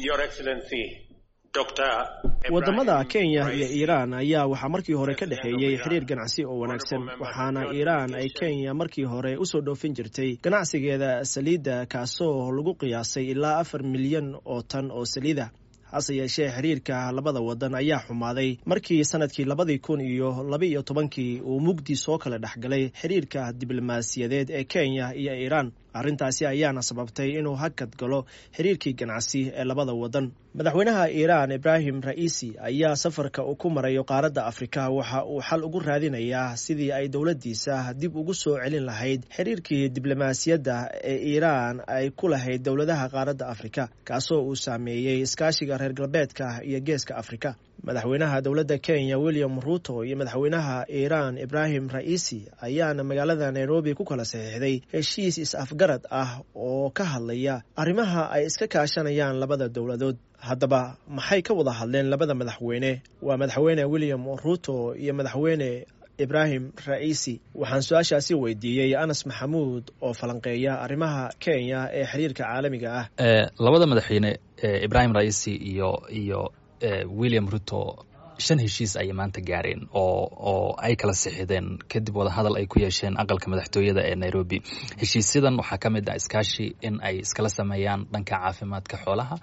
wadamada kenya iyo iiraan ayaa waxaa markii hore ka dhexeeyey xiriir ganacsi oo wanaagsan waxaana iiraan ay kenya markii hore usoo dhoofin jirtay ganacsigeeda saliidda kaasoo lagu qiyaasay ilaa afar milyan oo tan oo saliida hase yeeshee xiriirka labada wadan ayaa xumaaday markii sanadkii labadii kun iyo laba iyo tobankii uu mugdi soo kala dhexgalay xiriirka diblomaasiyadeed ee kenya iyo iiraan arrintaasi ayaana sababtay inuu hakad galo xiriirkii ganacsi ee labada wadan madaxweynaha iiraan ibraahim ra'iisi ayaa safarka uu ku marayo qaaradda afrika waxa uu xal ugu raadinayaa sidii ay dowladdiisa dib ugu soo celin lahayd xiriirkii diblomaasiyadda ee iiraan ay ku lahayd dowladaha qaaradda afrika kaasoo uu saameeyey iskaashiga reer galbeedka iyo geeska afrika madaxweynaha dowladda kenya william ruto iyo madaxweynaha iiraan ibraahim ra'iisi ayaana magaalada nairobi ku kala saxiixday heshiis is-afgarad ah oo ka hadlaya arrimaha ay iska kaashanayaan labada dowladood haddaba maxay ka wada hadleen labada madaxweyne waa madaxweyne william ruto iyo madaxweyne ibraahim ra'iisi waxaan su-aashaasi weydiiyey anas maxamuud oo falanqeeya arrimaha kenya ee xiriirka caalamiga ah labada madaxweyne ibraahim ra'iisi iyo iyo william ruto shan heshiis ayay maanta gaareen oo oo ay kala sixideen kadib wadahadal ay ku yeesheen aqalka madaxtooyada ee nairobi heshiisyadan waxaa ka mid ah iskaashi in ay iskala sameeyaan dhanka caafimaadka xoolaha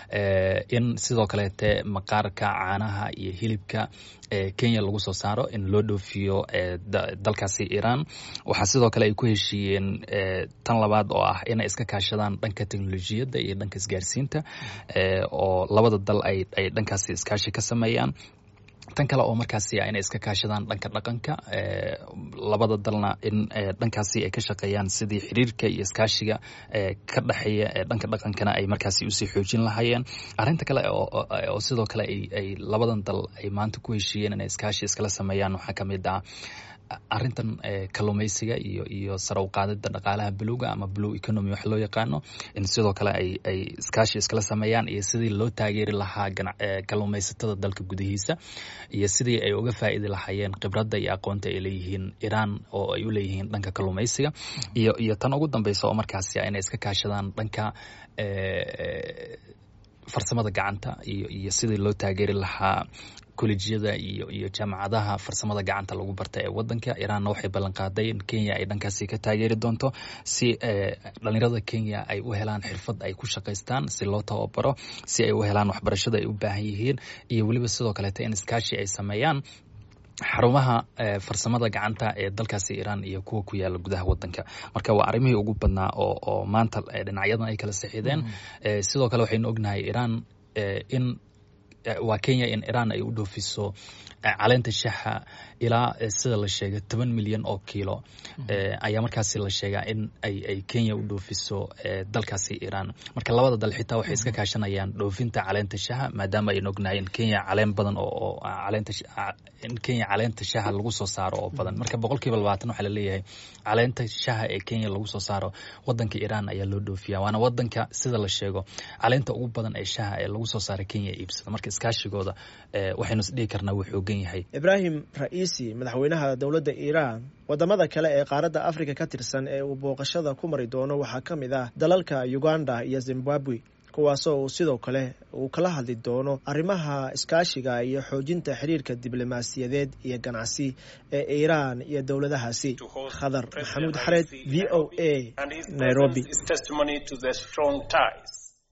in sidoo kaleete maqaarka caanaha iyo hilibka kenya lagu soo saaro in loo dhoofiyo dalkaasi iiraan waxaa sidoo kale ay ku heshiiyeen tan labaad oo ah inay iska kaashadaan dhanka teknolojiyadda iyo dhanka isgaarsiinta oo labada dal ay ay dhankaasi iskaashi ka sameeyaan tan kale oo markaasi inay iska kaashadaan dhanka dhaqanka labada dalna in dhankaasi ay ka shaqeeyaan sidii xiriirka iyo iskaashiga ka dhexeeya dhanka dhaqankana ay markaasi usii xoojin lahaayeen arrinta kale oo sidoo kale ay labadan dal ay maanta ku heshiiyeen inay iskaashi iskala sameeyaan waxaa ka mid ah arrintan kalluumaysiga iyo iyo sare u qaadida dhaqaalaha buluga ama blue economy wax loo yaqaano in sidoo kale ay ay iskaashi iskala sameeyaan iyo sidii loo taageeri lahaa kalluumaysatada dalka gudihiisa iyo sidii ay uga faa'idi lahaayeen khibradda iyo aqoonta ay leeyihiin iiraan oo ay u leeyihiin dhanka kalluumaysiga iyo iyo tan ugu dambeysa oo markaasi inay iska kaashadaan dhanka farsamada gacanta iyo iyo sidii loo taageeri lahaa kolejyada iyo iyo jaamacadaha farsamada gacanta lagu barta ee wadanka iiraanna waxay ballan qaaday in kenya ay dhankaasi ka taageeri doonto si dhalinyarada kenya ay u helaan xirfad ay ku shaqaystaan si loo tababaro si ay u helaan waxbarashada ay u baahan yihiin iyo weliba sidoo kaleete in iskaashi ay sameeyaan xarumaha farsamada gacanta ee dalkaasi iiraan iyo kuwa ku yaala gudaha wadanka marka waa arrimihii ugu badnaa oo oo maanta dhinacyadan ay kala saxiideen sidoo kale waxaynu ognahay iiraan in waa kenya in iiraan ay u dhoofiso caleenta shaxa ilaa sida la sheegay toban milyan oo kiilo ayaa markaasi la sheegaa in ay ay kenya u dhoofiso dalkaasi iiraan marka labada dal xitaa waxay iska kaashanayaan dhoofinta caleenta shaha maadaama aynu ognahay in kenya caleen badan oo caleenta in kenya caleenta shaha lagu soo saaro oo badan marka boqol kiiba labaatan waxaa laleeyahay caleenta shaha ee kenya lagu soo saaro wadanka iiraan ayaa loo dhoofiya waana wadanka sida la sheego caleenta ugu badan ee shaha ee lagu soo saara kenya iibsada marka iskaashigooda waxaynu isdhihi karnaa wuu xoogan yahay ibraahim ra'iisi madaxweynaha dowladda iiraan wadamada kale ee qaaradda afrika ka tirsan ee uu booqashada ku mari doono waxaa ka mid ah dalalka uganda iyo zimbabwe kuwaasoo uu sidoo kale uu kala hadli doono arrimaha iskaashiga iyo xoojinta xiriirka diblomaasiyadeed iyo ganacsi ee iiraan iyo dowladahaasi khadar maxamuud xareed v o a nairobi